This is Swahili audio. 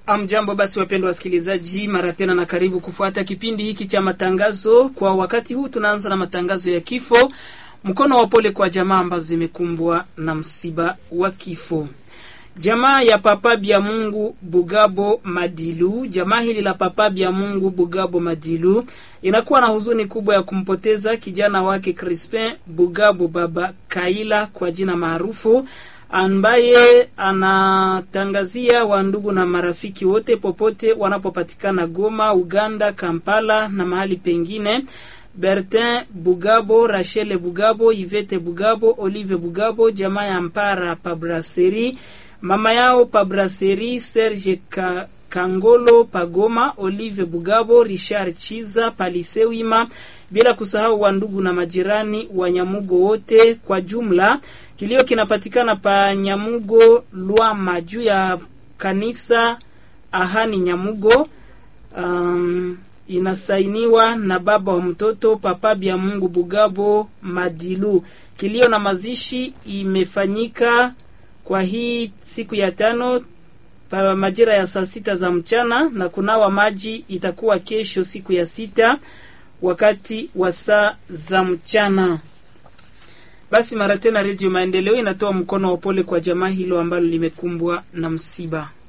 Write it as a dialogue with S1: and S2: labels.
S1: Amjambo basi, wapendwa wasikilizaji, mara tena na karibu kufuata kipindi hiki cha matangazo. Kwa wakati huu tunaanza na matangazo ya kifo. Mkono wa pole kwa jamaa ambazo zimekumbwa na msiba wa kifo. Jamaa ya Papa Bya Mungu Bugabo Madilu, jamaa hili la Papa Bya Mungu Bugabo Madilu inakuwa na huzuni kubwa ya kumpoteza kijana wake Crispin Bugabo Baba Kaila kwa jina maarufu ambaye anatangazia wandugu na marafiki wote popote wanapopatikana Goma, Uganda, Kampala na mahali pengine. Bertin Bugabo, Rachel Bugabo, Ivete Bugabo, Olive Bugabo, jamaa ya Mpara Pabraseri, mama yao Pabraseri, Serge Ka Kangolo Pagoma, Olive Bugabo, Richard Chiza Palisewima, bila kusahau wandugu na majirani wa Nyamugo wote kwa jumla. Kilio kinapatikana pa Nyamugo Lwama juu ya kanisa Ahani Nyamugo. Um, inasainiwa na baba wa mtoto Papa Bya Mungu Bugabo Madilu. Kilio na mazishi imefanyika kwa hii siku ya tano pa majira ya saa sita za mchana na kunawa maji itakuwa kesho siku ya sita wakati wa saa za mchana. Basi mara tena, Redio Maendeleo inatoa mkono wa pole kwa jamaa hilo ambalo limekumbwa na msiba.